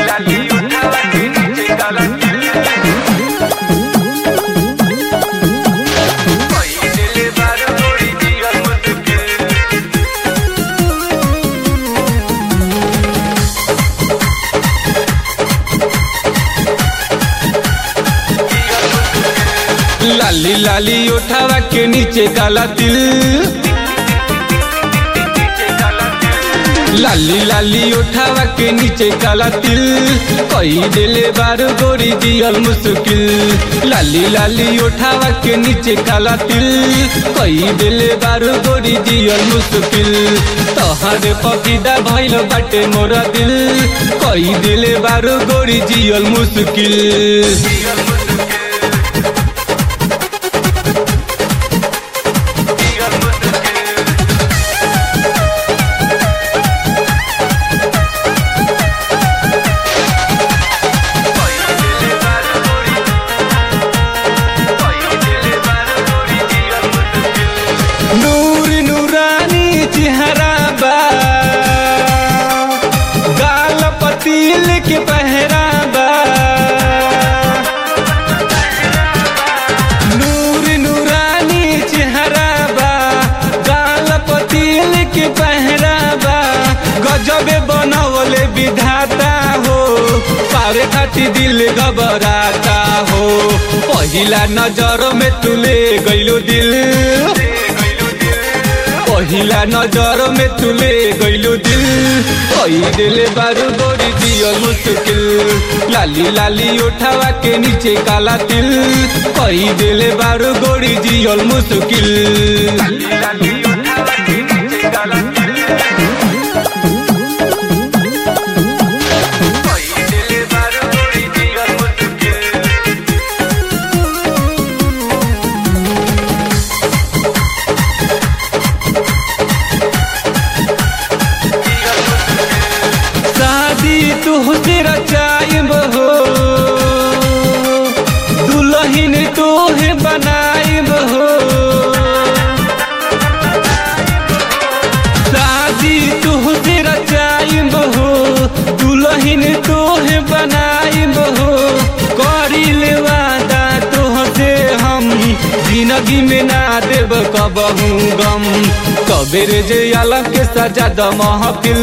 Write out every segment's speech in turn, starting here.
लाली उठावा के नीचे काला तिल कोई दिल बार गोरी जियल मुश्किल लाली लाली उठावा के नीचे काला तिल लाली लाली उठावा के नीचे काला तिल कई दिले बार गोरी जियल मुश्किल लाली लाली उठावा के नीचे काला तिल कई दिले बार गोरी जियल मुश्किल तोहरे पपीदा भइल बाटे मोरा दिल कई दिले बार गोरी जियल मुश्किल नूर नूरानी चेहरा बा गाल पतील के पहरा बा नूर नूरानी चेहरा बा गाल पतील के पहरा बा गजबे बनवले विधाता हो पारे खाती दिल घबराता हो पहिला नजर में तुले गइलो दिल पहिला नजर में तुले गइलो दिल कई दिले बारू गोरी दियल मुश्किल लाली लाली उठावा के नीचे काला तिल कई दिले बारू गोरी दियल मुश्किल लाली उठावा के नीचे काला तिल कोई दिल बार गोरी जियल मुश्किल शादी तुहसे रचाइब हो दुल्हन तोहे बनाइब हो शादी तुहसे रचाइब हो दुल्हन तोहे बनाइब हो करिल वादा तोहसे हम जिंदगी में ना देब कबहू गम कबेर जे अलग के सजा द महफिल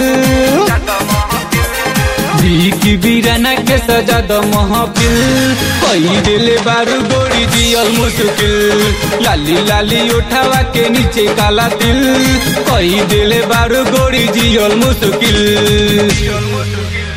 की बीराना के सजा द महफिल कई दिले बारू गोरी जियल मुश्किल लाली लाली उठावा के नीचे काला तिल कई दिले बारू गोरी जियल मुश्किल जियल मुश्किल